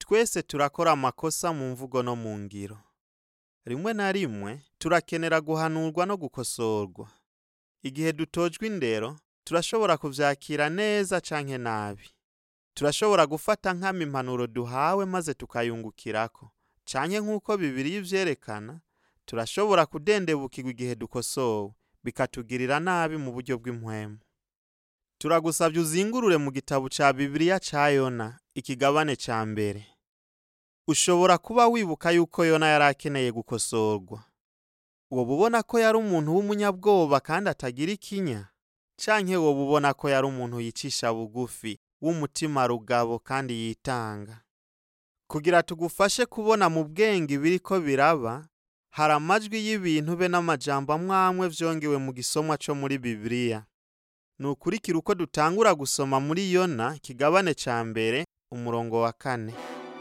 twese turakora amakosa mu mvugo no mu ngiro rimwe na rimwe turakenera guhanurwa no gukosorwa igihe dutojwe indero turashobora kuvyakira neza canke nabi turashobora gufata nkama impanuro duhawe maze tukayungukirako canke nk'uko bibiri ivyerekana turashobora kudendebukirwa igihe dukosowe bikatugirira nabi mu buryo bw'impwemu turagusavye uzingurure mu gitabo ca bibiliya ca yona ikigabane ca mbere ushobora kuba wibuka yuko yona yari akeneye gukosorwa woba ubona ko yari umuntu w'umunyabwoba kandi atagira ikinya canke woba ubona ko yari umuntu yicisha bugufi w'umutima rugabo kandi yitanga kugira tugufashe kubona mu bwenge ibiriko biraba hari amajwi y'ibintu be n'amajambo amwamwe vyongewe mu gisomwa co muri bibiliya nukurikira uko dutangura gusoma muri yona ikigabane ca mbere umurongo wa kane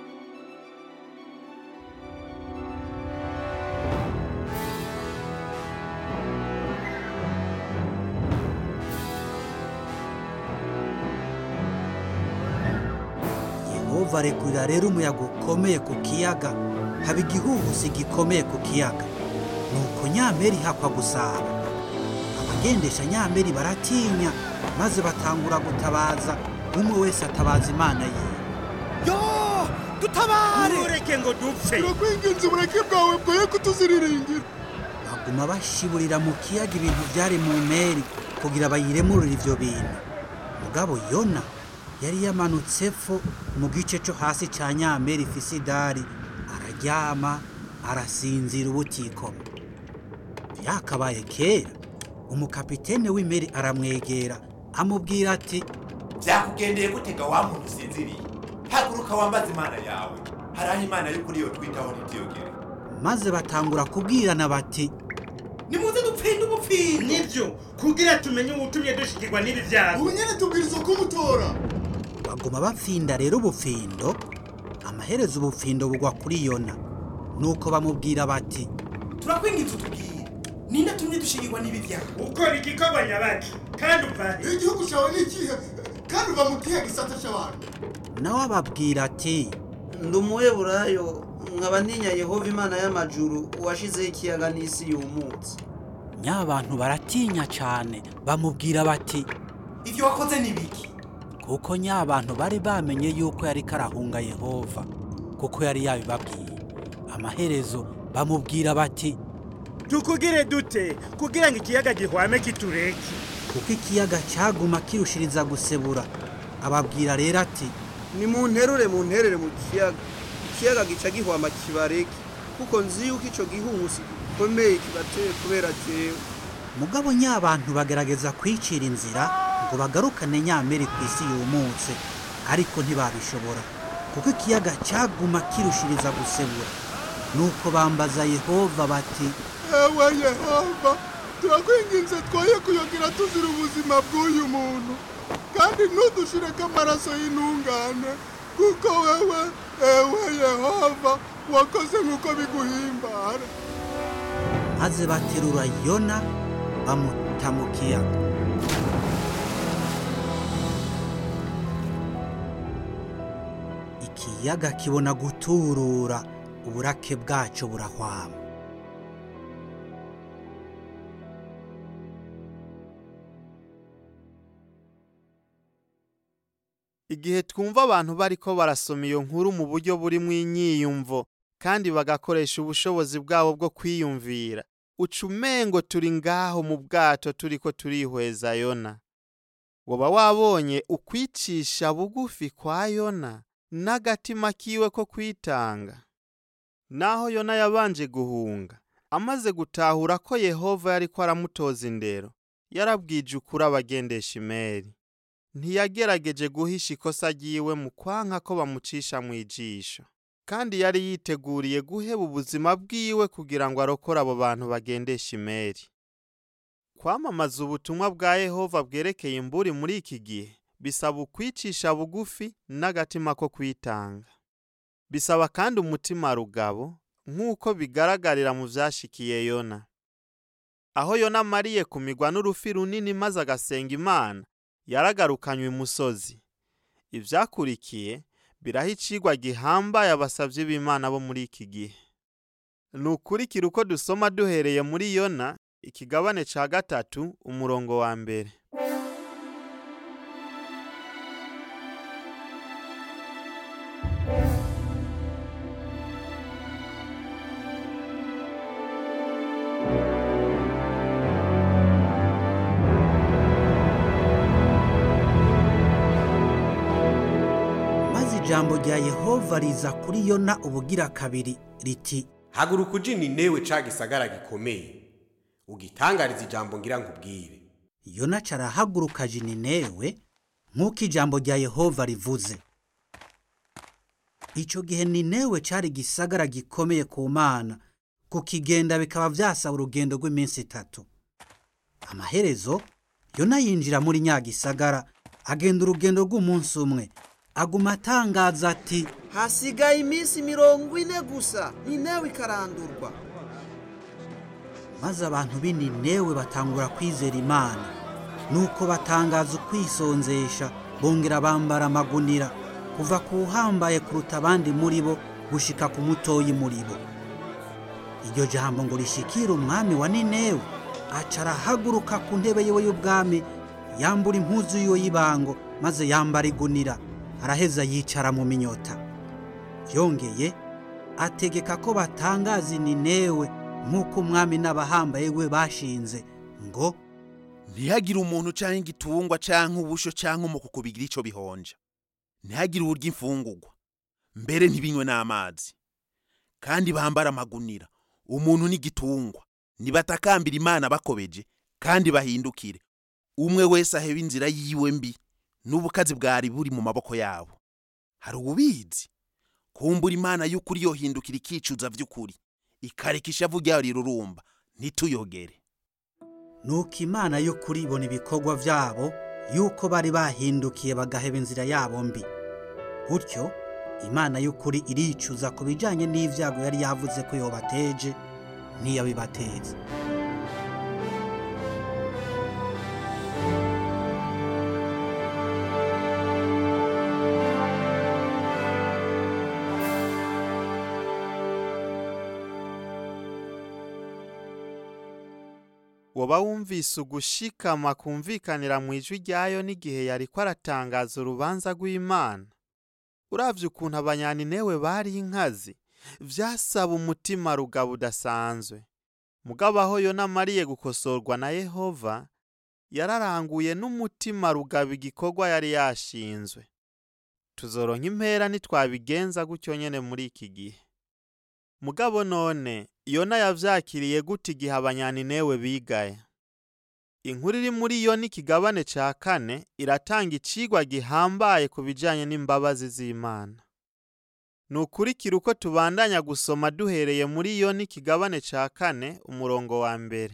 yehova arekurira rero umuyaga ukomeye ku kiyaga haba igihuhusi gikomeye ku kiyaga nuko nyameri hakwa gusaba abagendesha nyameri baratinya maze batangura gutabaza umwe wese atabaza imana yiwe yo dutabare ntureke ngo dupfe turakwinginze ubureke bwawe bwoye kutuziriringira baguma bashiburira mu kiyaga ibintu byari mu meri kugira bayiremurire ivyo bintu mugabo yona yari yamanutse epfo mu gice co hasi ca nyameri ifise idari araryama arasinzira ubutikoma vyakabaye kera umukapitene w'imeri aramwegera amubwira ati byakugendeye gutega wa muntu usinziriye haguruka wambaze imana yawe hari aho imana y'ukuri yo twitaho ntitiyogere maze batangura kubwirana bati nimuze dupfinde ubupfindo nibyo kugira tumenye ubutumye dushikirwa n'ibi byago ubu nyene tubwirizwa kumutora baguma bapfinda rero ubufindo amaherezo ubufindo bugwa kuri yona nuko bamubwira bati turakwinginze utubwire ninde atumye dushigirwa n'ibi byago ukora igikorwa nyabaki kandi upfana igihugu cyawe ni ikihe kandi uba mu kihe gisata cy'abantu nawe ababwira ati ndi umuheburayo nkaba ntinya yehova imana y'amajuru uwashizeho ikiyaga n'isi yumutse nyabantu baratinya cyane bamubwira bati ivyo wakoze ni biki kuko nyabantu bari bamenye yuko yari karahunga yehova kuko yari yabibabwiye amaherezo bamubwira bati tukugire dute kugira ngo ikiyaga gihwame kitureke kuko ikiyaga cyaguma kirushiriza gusebura ababwira rero ati nimunterure munterere mu kiyaga ikiyaga gica gihwama kibareke kuko nzi yuko ico gihuhusi gikomeye kibateye kubera jewe mugabo nyabantu bagerageza kwicira inzira ngo bagarukane nyameri ku isi yumutse ariko ntibabishobora kuko ikiyaga cyaguma kirushiriza gusebura nuko bambaza yehova bati ewe yehova turakwinginze twoye kuyogira tuzira ubuzima bw'uyu muntu kandi ntudushireko amaraso y'intungane kuko wewe ewe yehova wakoze nk'uko biguhimbara maze baterura yona bamuta mu kiyaga ikiyaga kibona guturura uburake bwaco burahwama igihe twumva abantu bariko barasoma iyo nkuru mu buryo burimwo inyiyumvo kandi bagakoresha ubushobozi bwabo bwo kwiyumvira uca umengo turi ngaho mu bwato turiko turihweza yona woba wabonye ukwicisha bugufi kwa yona n'agatima kiwe ko kwitanga naho yona yabanje guhunga amaze gutahura ko yehova yariko aramutoza indero yarabwije ukuri abagendesha imeri ntiyagerageje guhisha ikosa ryiwe mu kwanka ko bamucisha mu ijisho kandi yari yiteguriye guheba ubuzima bwiwe kugira ngo arokore abo bantu bagendesha imeri kwamamaza ubutumwa bwa yehova bwerekeye imburi muri iki gihe bisaba ukwicisha bugufi n'agatima ko kwitanga bisaba kandi umutima rugabo nk'uko bigaragarira mu vyashikiye yona aho yona amariye kumigwa n'urufi runini maze agasenga imana yaragarukanywe imusozi ivyakurikiye biraho icigwa gihambaye abasavyi b'Imana bo muri iki gihe. Ni ukurikira uko dusoma duhereye muri Yona, ikigabane ca gatatu, umurongo wa mbere. maze ijambo rya yehova riza kuri yona ubugira kabiri riti haguruka uje ninewe ca gisagara gikomeye ugitangariza ijambo ngira nkubwire yona carahaguruka aja i ninewe nk'uko ijambo rya yehova rivuze ico gihe ninewe cari igisagara gikomeye ku mana kukigenda bikaba vyasaba urugendo rw'iminsi itatu amaherezo yona yinjira muri nya gisagara agenda urugendo rw'umunsi umwe aguma atangaza ati hasigaye iminsi mirongo ine gusa ninewe ikarandurwa maze abantu b'i Ninewe batangura kwizera imana nuko batangaza ukwisonzesha bongera bambara amagunira kuva ku uhambaye kuruta abandi muri bo gushika ku mutoyi muri bo iryo jambo ngo rishikire umwami wa Ninewe aca arahaguruka ku ntebe yiwe y'ubwami yambura impuzu yiwe y'ibango maze yambara igunira araheza yicara mu minyota yongeye ategeka ko batangaza i Ninewe nk'uko umwami n'abahambaye we bashinze ngo ntihagire umuntu canke igitungwa canke ubusho canke umukuku bigira ico bihonja ntihagire uburyo imfungurwa mbere ntibinywe n'amazi kandi bambara amagunira umuntu n'igitungwa nibatakambira imana bakobeje kandi bahindukire umwe wese aheba inzira yiwe mbi n'ubukazi bwari buri mu maboko yabo hari ububizi kumbura imana y'ukuri yohindukira ikicuza vy'ukuri ikareka ishavu ryayo rirurumba ntituyogere nuko imana y'ukuri ibona ibikorwa byabo yuko bari bahindukiye bagaheba inzira yabo mbi gutyo imana y'ukuri iricuza ku bijyanye n'ibyago yari yavuze ko yobateje ntiyabibateza woba wumvise ugushikama kumvikanira mu ijwi ryayo n'igihe yariko aratangaza urubanza rw'imana uravye ukuntu abanyaninewe bari inkazi vyasaba umutima rugabo udasanzwe mugabo aho yona amariye gukosorwa na yehova yararanguye n'umutima rugabo igikorwa yari yashinzwe tuzoronka impera nitwabigenza gutyo nyene muri iki gihe mugabo none yona yavyakiriye gute igihe abanyaninewe bigaye inkuru iri muri yo n'ikigabane ca kane iratanga icigwa gihambaye ku bijanye n'imbabazi z'imana ni ukurikira uko tubandanya gusoma duhereye muri yo n'ikigabane ca kane umurongo wa mbere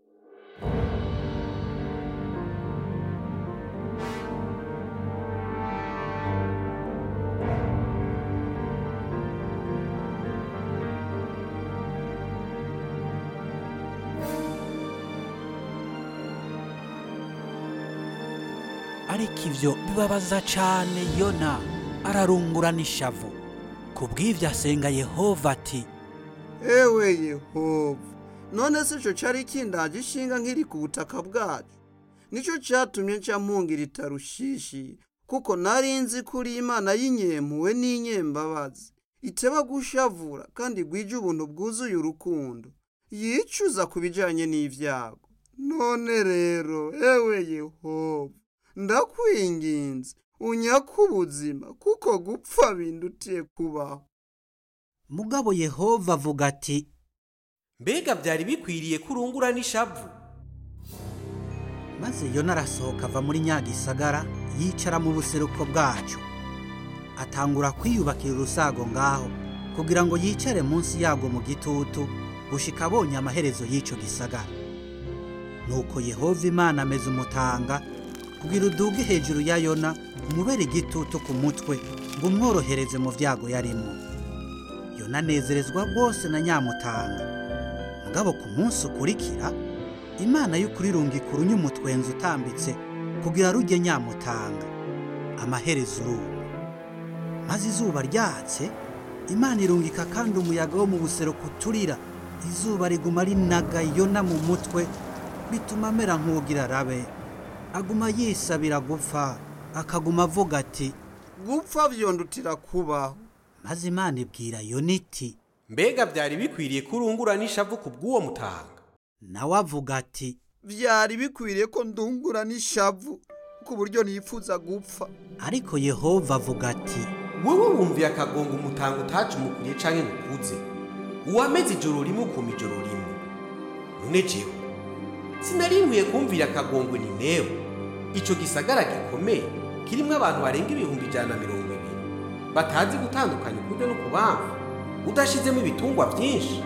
ariko ivyo bibabaza cane yona ararungurana ishavu ku bw'ivyo asenga yehova ati ewe yehova none se ico cari kindaje ishinga nkiri ku butaka bwacu nico catumye nca mpungira itarushishi kuko nari nzi kuri imana y'inyempuwe n'inyembabazi iteba gushavura kandi gwije ubuntu bwuzuye urukundo yicuza ku bijanye n'ivyago none rero ewe yehova ndakwinginze unyaka ubuzima kuko gupfa bindutiye kubaho mugabo yehova avuga ati mbega byari bikwiriye ko urungura n'ishavu maze yona arasohoka ava muri nyagisagara yicara mu buseruko bwacu atangura kwiyubakira urusago ngaho kugira ngo yicare munsi yago mu gitutu gushika abonye amaherezo y'ico gisagara nuko yehova imana ameze umutanga kugira uduge hejuru ya yona umubere igitutu ku mutwe ngo umworohereze mu vyago yarimo yona anezerezwa rwose na nyamutanga mugabo ku munsi ukurikira imana y'ukuri irungika urunyumutwenzi utambitse kugira rujye nyamutanga amaherezo uruma maze izuba ryatse imana irungika kandi umuyaga wo mu buseruko uturira izuba riguma rinaga yona mu mutwe bituma amera nk'ugira arabe aguma yisabira gupfa akaguma avuga ati gupfa vyondutira kubaho maze imana ibwira yona iti mbega byari bikwiriye ko urungura n'ishavu ku bw'uwo mutanga nawe avuga ati vyari bikwiriye ko ndungura n'ishavu ku buryo nifuza gupfa ariko yehova avuga ati wowe wumviye akagongo umutanga utacumukuriye canke ngukuze uwameze ijoro rimwe ukuma ijoro rimwe none jewe sinari nkwiye kumvira akagongo ni newe ico gisagara gikomeye kirimwo abantu barenga ibihumbi ijana na mirongo ibiri batazi gutandukanya ukubyo no kubamva udashizemo ibitungwa vyinshi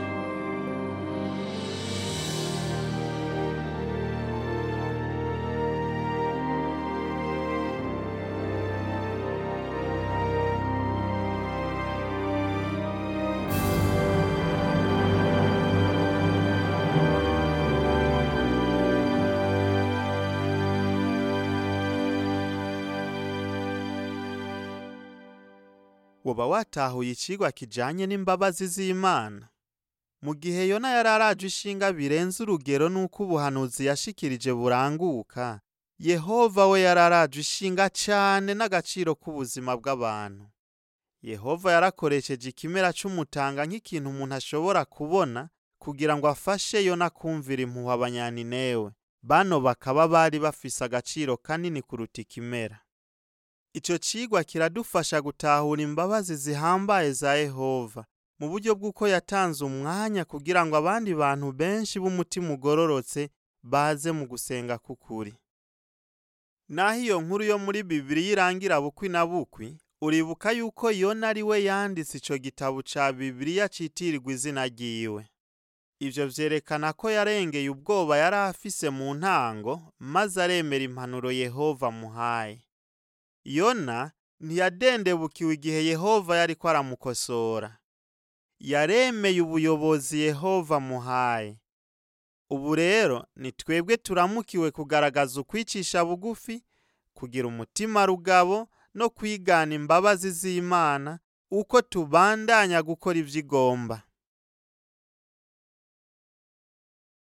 woba watahuye icigwa kijanye n'imbabazi z'Imana mu gihe Yona yari araje ishinga birenze urugero n'uko ubuhanuzi yashikirije buranguka Yehova we yari araje ishinga cane n'agaciro k'ubuzima bw'abantu Yehova yarakoresheje ikimera c'umutanga nk'ikintu umuntu ashobora kubona kugira ngo afashe Yona kumvira impuhwe abanyaninewe bano bakaba bari bafise agaciro kanini kuruta ikimera Ico cigwa kiradufasha gutahura imbabazi zihambaye za Yehova mu buryo bw'uko yatanze umwanya kugira ngo abandi bantu benshi b'umutima ugororotse baze mu gusenga k'ukuri. Naho iyo nkuru yo muri Bibiliya irangira bukwi na bukwi, uribuka yuko Yona ari we yanditse ico gitabo ca Bibiliya citirirwa izina ryiwe. Ivyo vyerekana ko yarengeye ubwoba yari afise mu ntango, maze aremera impanuro Yehova amuhaye. Yona ntiyadendebukiwe igihe Yehova yariko aramukosora. Yaremeye ubuyobozi Yehova amuhaye. Ubu rero ni twebwe turamukiwe kugaragaza ukwicisha bugufi, kugira umutima rugabo no kwigana imbabazi z'Imana uko tubandanya gukora ivyo igomba.